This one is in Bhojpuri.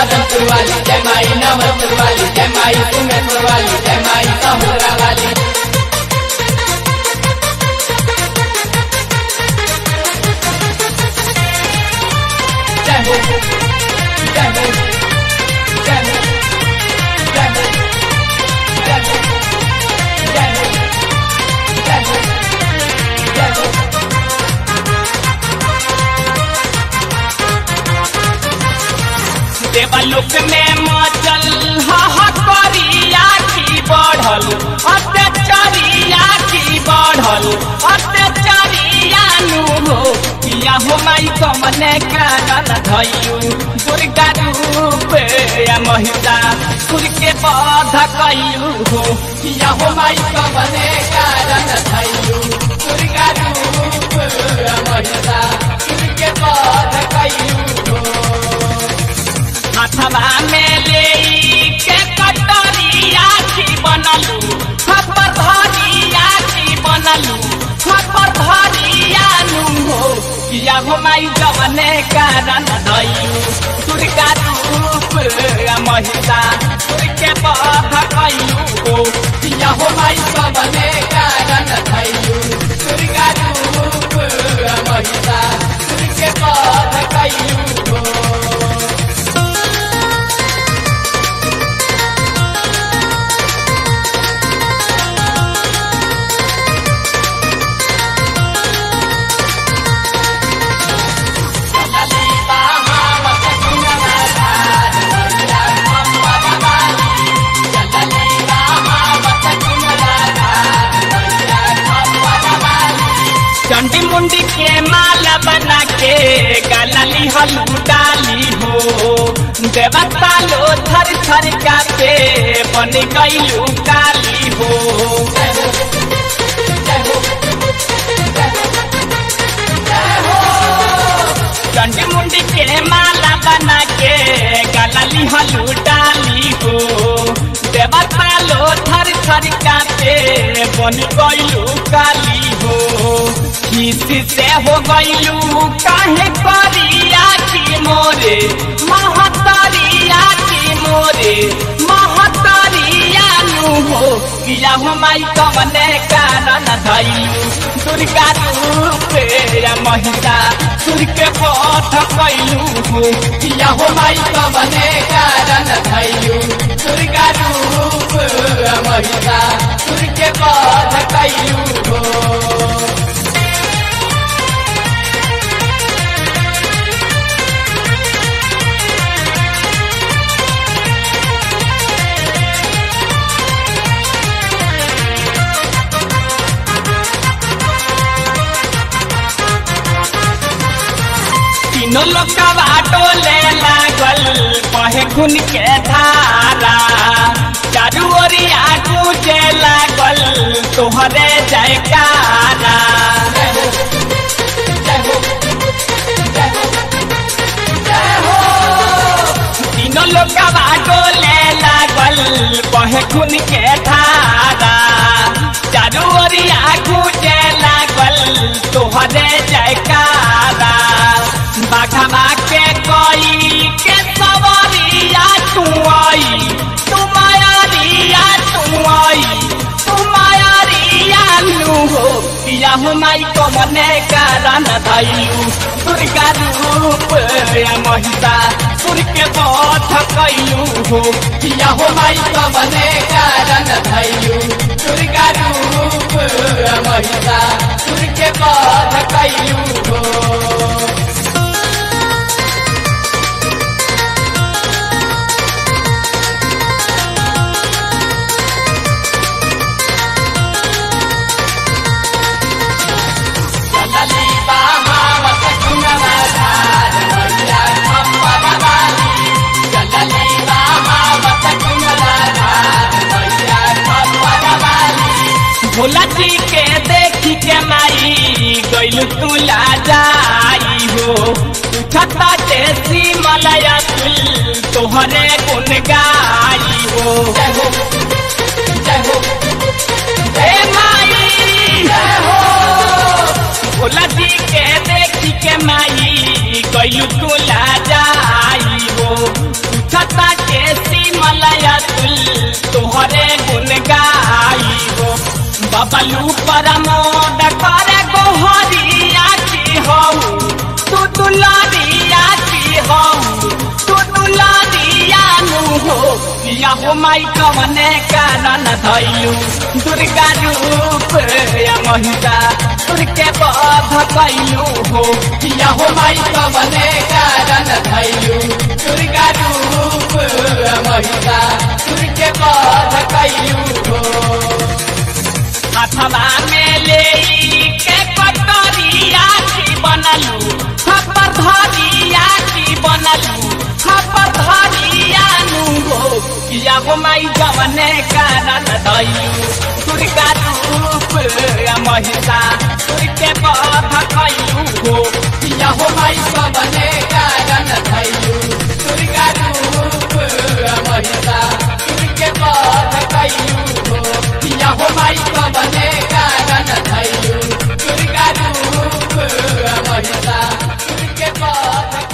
मदनपुर वाली जय माई नवरपुर वाली जय माई सुमेरपुर वाली जय माई सहुरा वाली जय हो जय हो जय हो जय हो जय हो जय हो जय हो जय हो देवलोक में मचल हकरिया की बढ़ल अत्याचारिया की बढ़ल अत्याचारिया नु हो किया हो माई कमने कारण धैयु दुर्गा रूप या महिला सुर के बध कयु हो किया हो माई का बने कारण थैयू दुर्गा रूप महिला उनके बाद कयू हो हाथवा में ले के कटरिया की बनलू खपर धरिया की बनलू खपर धरिया नु हो किया हो माई जवने कारण दयू दुर्गा रूप महिला के बध कयू हो किया हो माई का बने कारण थैयू दुर्गा रूप महिला उनके बाद कयू हो चंडी मुंडी के माला बना के गलली हलू डाली हो देवता लो थर थर कापे बन गईलू काली हो चंडी मुंडी के माला बना के गलली हलू डाली हो देवता लो थर थर कापे बन गईलू काली हो किसी से हो गईलू काहे करिया की मोरे महतरिया की मोरे महतरिया नु हो किया हो माई कवने कारण धैलू दुर्गा रूप या महिला सुर के पथ कैलू हो किया हो माई का बने कारण थैयू दुर्गा रूप महिला उनके बाद कयू हो तीनों लोग का बाटो ले लागल कहे खून के धारा चारू ओरिया गूंजे लागल तोहरे जयकारा तीनों लोग का बाटो ले लागल कहे खून के धारा चारू ओरिया गूंजे लागल तोहरे जयकारा बाघा के कोई के सवरिया तू आई तू मायारिया तू आई तू मायारिया लू हो पिया हो माई को मने कारण धैलू दुर्गा रूप या महिला सुर के पथ कैलू हो किया हो माई का बने कारण थैयू दुर्गा रूप महिला उनके बाद कयू हो भोला जी के देखी के माई गैलू तू ला जाई हो उठता तेसी मलया तुल तोहरे गुन गाई हो जय हो जय हो हे माई भोला जी के देखी के माई गैलू तू ला जाई हो पूछता के सिमलया तुल तोहरे गुण गाई हो बबलू परमोद करे गोहरिया की हो तू दुलारिया की हो तू दुलारिया नु हो या हो माई कवने कारण धैलू दुर्गा रूप या महिला तुरके बध कैलू हो या हो माई कवने कारण धैलू दुर्गा रूप महिला तुरके बध कैलू हो अथवा में ले के कटोरिया की बनलू खपर धरिया की बनलू खपर धरिया नु हो या हो माई जवने कारण दैलू दुर्गा रूप महिला तुरके बध कैलू हो या हो माई कवने कारण धैलू दुर्गा रूप महिला तुरके बध कैलू हो या हो माई कवने कारण धैलू दुर्गा रूप महिला तुरके बध